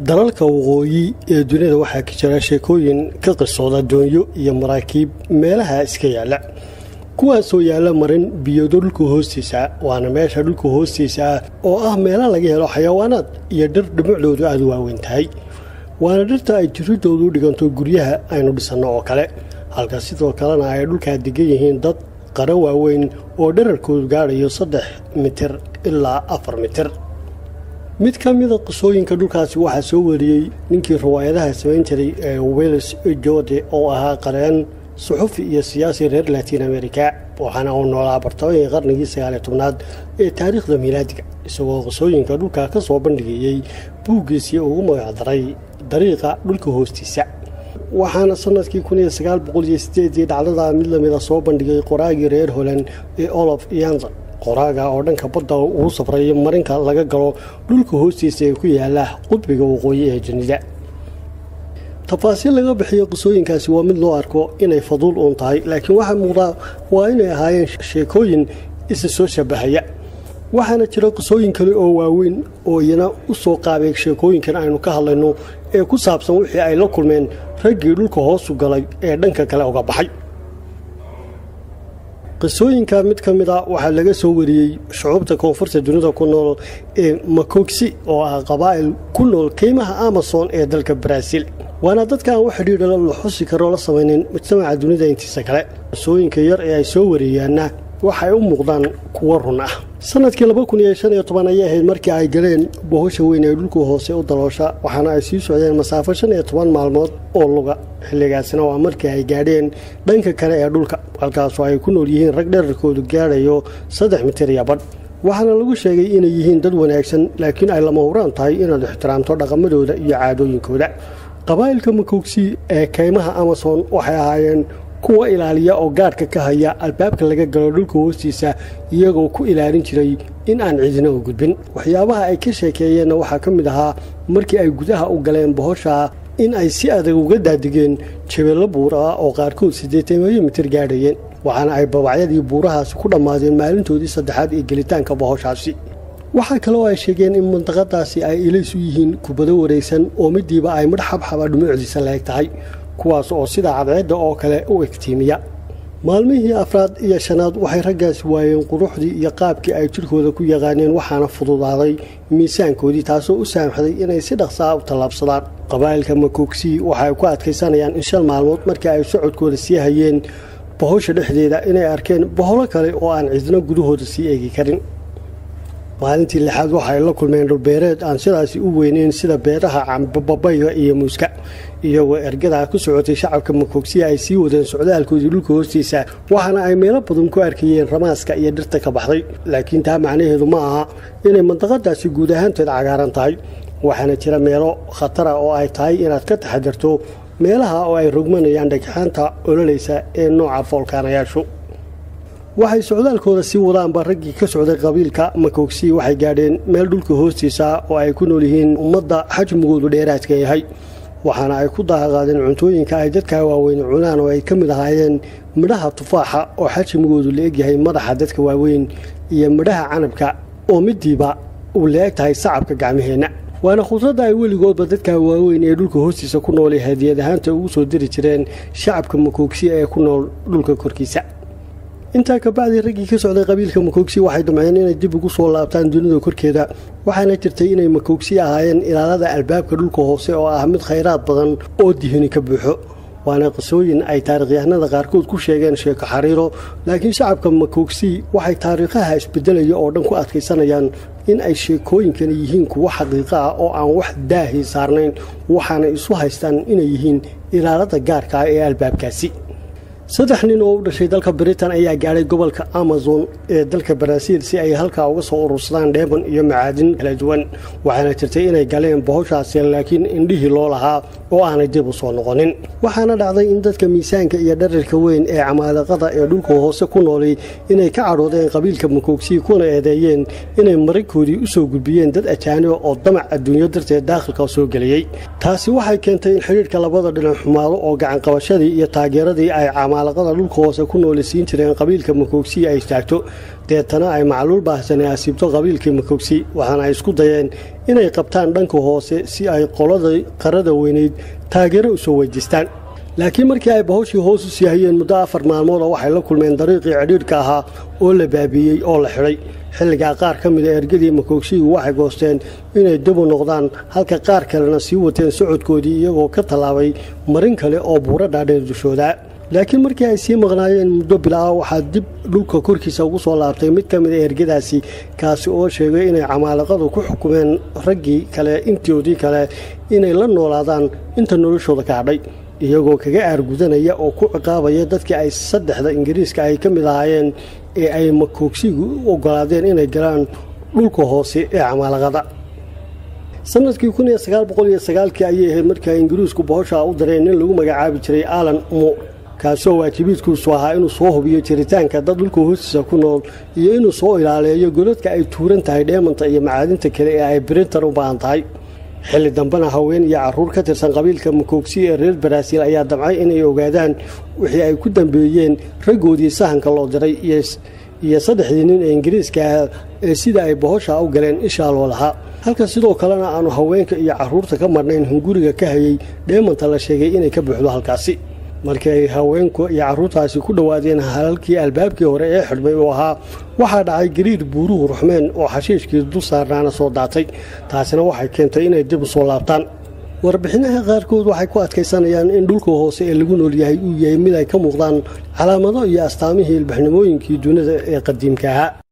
dalalka waqooyi ee duniyada waxaa ka jira sheekooyin ka qisooda doonyo iyo maraakiib meelaha iska yaalla kuwaasoo yaalla marin biyado dhulka hoostiisa waana meesha dhulka hoostiisa ah oo ah meela laga helo xayawaanaad iyo dhir dhumucdoodu aada u waaweyn tahay waana dhirta ay jiridoodu u dhiganto guryaha aynu dhisanno oo kale halka sidoo kalena ay dhulkaa degan yihiin dad qara waaweyn oo dherarkoodu gaadhayo saddex mitir ilaa afar mitir mid ka mida qisooyinka dhulkaasi waxaa soo wariyey ninkii riwaayadaha samayn jiray ee wells jode oo ahaa qareen suxufi iyo siyaasi reer latiin america waxaana uu noolaa bartamahii qarnigii sagaaliyo tobnaad ee taariikhda miilaadiga isagoo qisooyinka dhulka ka soo bandhigayey buuggiisii ugu magacdaray dariiqa dhulka hoostiisa waxaana sanadkii dhacdada mid lamida soo bandhigay qoraagii reer holand ee olof yanza qoraaga oo dhanka badda uu safray marinka laga galo dhulka hoostiisa ee ku yaala qudbiga waqooyi ee dunida tafaasiil laga bixiyo qisooyinkaasi waa mid loo arko inay faduul uun tahay laakiin waxaa muuqdaa waa inay ahaayeen sheekooyin isa soo shabahaya waxaana jira qisooyin kale oo waaweyn oo iyana u soo qaabay sheekooyinkan aynu ka hadlayno ee ku saabsan wixii ay la kulmeen raggii dhulka hoosu galay ee dhanka kale uga baxay qisooyinka mid ka mid a waxaa laga soo wariyey shucuubta koonfurta dunida ku nool ee makogsi oo ah qabaa'il ku nool keymaha amason ee dalka baraaziil waana dadka aan wax xidhiidha la xusi karoo la samaynin mujtamaca dunida intiisa kale qisooyinka yar ee ay soo wareeyaanna waxay u muuqdaan kuwo run ah sanadkii ayay ahayd markii ay galeen bohosha weyn ee dhulka hoose u daloosha waxaana ay sii socdeen masaafo maalmood oo luga xilligaasina waa markii ay gaadheen dhanka kale ee dhulka halkaasoo ay ku nool yihiin rag dherarkoodu gaadhayo saddex mitir iyo badh waxaana lagu sheegay inay yihiin dad wanaagsan laakiin ay lama huraan tahay inaad ixtiraamto dhaqamadooda iyo caadooyinkooda qabaa'ilka makogsi ee kaymaha amason waxay ahaayeen kuwa ilaaliya oo gaadhka ka haya albaabka laga galo dhulka hoostiisa iyagoo ku ilaalin jiray in aan cidina u gudbin waxyaabaha ay ka sheekeeyeenna waxaa ka mid ahaa markii ay gudaha u galeen bohosha in ay si adag uga daadigeen jabeello buur ah oo qaarkood siddeetanyo mitir gaadhayeen waxaana ay babacyadii buurahaasi ku dhammaadeen maalintoodii saddexaad ee gelitaanka bohoshaasi waxaa kaloo ay sheegeen in mantaqadaasi ay ilays u yihiin kubado wareegsan oo midiiba ay midh xabxaba dhumucdiisa leeg tahay kuwaas oo sida cadceedda oo kale u egtiimiya maalmihii afraad iyo shanaad waxay raggaasi waayeen quruxdii iyo qaabkii ay jidhkooda ku yaqaaneen waxaana fududaaday miisaankoodii taasoo u saamaxday inay si dhaqsaa u tallaabsadaan qabaa'ilka makogsi waxay ku adkaysanayaan in shan maalmood markii ay socodkooda sii hayeen bohosha dhexdeeda inay arkeen boholo kale oo aan cidna gudahooda sii eegi karin maalintii lixaad waxaay la kulmeen dhulbeereed aan sidaasi u weyneyn sida beeraha cambabayga iyo muuska iyagoo ergadaa ku socotay shacabka makogsiya ay sii wadeen socdaalkoodii dhulka hoostiisa waxaana ay meelo badan ku arkayeen ramaaska iyo dhirta ka baxday laakiin taa macnaheedu ma aha inay mandaqadaasi guud ahaanteed cagaaran tahay waxaana jira meelo khatara oo ay tahay inaad ka taxadirto meelaha oo ay rogmanayaan dhagxaanta ololaysa ee nooca foolkaanayaashu waxay socdaalkooda sii wadaanba raggii ka socday qabiilka makogsi waxay gaadheen meel dhulka hoostiisa oo ay ku nool yihiin ummadda xajmigoodu dheeraadka yahay waxaana ay ku daaqaadeen cuntooyinka ay dadka waaweyn cunaan oo ay ka mid ahaayeen midhaha tufaaxa oo xajmigoodu la egyahay madaxa dadka waaweyn iyo midhaha canabka oo midiiba uu la eg tahay sacabka gacmaheenna waana khudradda ay weligoodba dadka waaweyn ee dhulka hoostiisa ku noolay hadiyad ahaanta ugu soo diri jireen shacabka makogsi ee ku nool dhulka korkiisa intaa kabacdii raggii ka socday qabiilka makogsi waxay damceen inay dib ugu soo laabtaan dunida korkeeda waxaana jirtay inay makogsi ahaayeen ilaalada albaabka dhulka hoose oo ah mid khayraad badan oo dihini ka buuxo waana qisooyin ay taarikhyahanada qaarkood ku sheegeen sheeko xariiro laakiin shacabka makogsi waxay taariikhaha isbedelaya oo dhan ku adkaysanayaan in ay sheekooyinkani yihiin kuwo xaqiiqo ah oo aan wax daahi saarnayn waxaana isu haystaan inay yihiin ilaalada gaarka ah ee albaabkaasi saddex nin oo u dhashay dalka britain ayaa gaadhay gobolka amazon ee dalka baraaziil si ay halkaa uga soo urursadaan dheeban iyo macaadin kala duwan waxaana jirtay inay galeen bohoshaasi laakiin indhihii loo lahaa oo aanay dib u soo noqonin waxaana dhacday in dadka miisaanka iyo dhararka weyn ee camaalaqada ee dhulka hoose ku noolay inay ka cadhoodeen qabiilka makogsi kuna eedeeyeen inay maragkoodii u soo gudbiyeen dad ajaaniba oo damac adduunyo darteed daakhilka soo geliyey taasi waxay keentay in xidhiidhka labada dhinac xumaado oo gacanqabashadii iyo taageeradii ay camaalaqada dhulka hoose ku noolisiin jireen qabiilka makoogsi ay istaagto deetana ay macluul baahsane asiibto qabiilkii makoogsi waxaana ay isku dayeen inay qabtaan dhanka hoose si ay qolada qarada weyneyd taageero usoo weydiistaan laakiin markii ay bahoshii hoos u siihayeen muddo afar maalmooda waxay la kulmeen dariiqii cidhiidhka ahaa oo la baabiiyey oo la xidhay xilligaa qaar ka mida ergadii makoogsigu waxay goosteen inay dabu noqdaan halka qaar kalena sii wateen socodkoodii iyagoo ka tallaabay marin kale oo buuro dhaadheer dushooda laakiin markii ay sii maqnaayeen muddo bilaa waxaa dib dhulka korkiisa ugu soo laabtay mid ka mida ergadaasi kaasi oo sheegay inay camaalaqadu ku xukumeen raggii kale intoodii kale inay la noolaadaan inta noloshooda ka hadhay iyagoo kaga aargudanaya oo ku ciqaabaya dadkii ay saddexda ingiriiska ay ka mid ahaayeen ee ay makoogsigu u ogolaadeen inay galaan dhulka hoose ee camaalaqada sanadkii kii ayay ahayd markaa ingiriisku bohoshaa u dareen nin lagu magacaabi jiray alan muur kaasoo waajibiidkiisu ahaa inuu soo hubiyo jiritaanka dad dhulka hoostiisa ku nool iyo inuu soo ilaaleeyo godadka ay tuuran tahay dheemanta iyo macaadinta kale ee ay birintan u baahan tahay xilli dambena haween iyo caruur ka tirsan qabiilka makoogsi ee reer baraaziil ayaa damcay inay ogaadaan wixii ay ku dambeeyeen raggoodii sahanka loo diray iyo saddexdii nin ee ingiriiska ah ee sida ay bohoshaa u galeen ishaa loo lahaa halka sidoo kalena aanu haweenka iyo caruurta ka marnayn hunguriga ka hayay dheemanta la sheegay inay ka buuxdo halkaasi markii ay haweenku iyo caruurtaasi ku dhowaadeen halkii albaabkii hore ee xidhmay uu ahaa waxaa dhacay gariir buuruhu ruxmeen oo xashiishkii dul saarnaana soo daatay taasina waxay keentay inay dib u soo laabtaan warbixinaha qaarkood waxay ku adkaysanayaan in dhulka hoose ee lagu nool yahay uu yahay mid ay ka muuqdaan calaamado iyo astaamihii ilbaxnimooyinkii dunida ee qadiimka ahaa